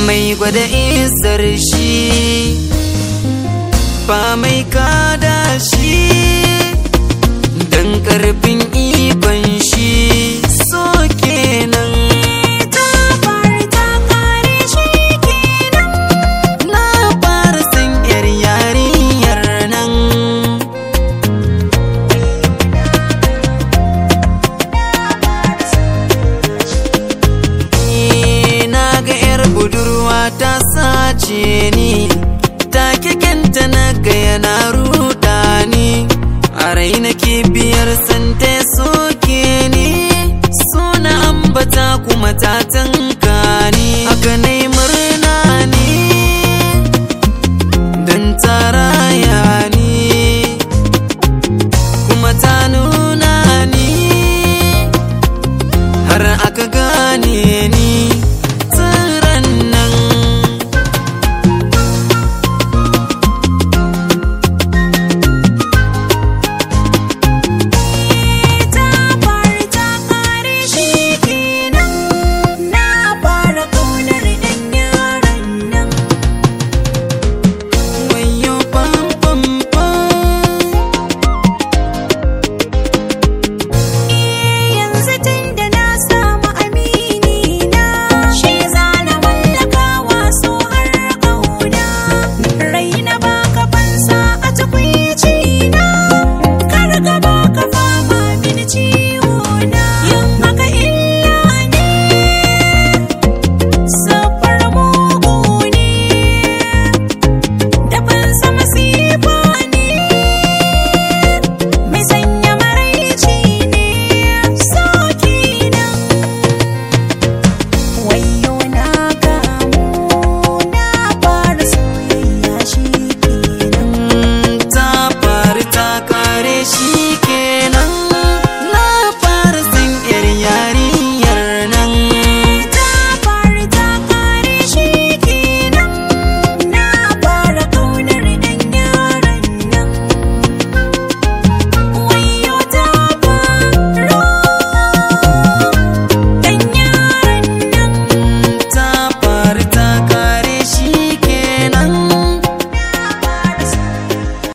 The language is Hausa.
mai gwada isar shi ba mai kada shi dan karfin ikon shi so kenan ta fara ta kare shi kenan na fara san yar yarinyar nan Eh, na ga yar budurwa ta sace ni ta kekenta na ga yana ruda ni a raina biyar santa ya soke ni suna ambata kuma ta tanka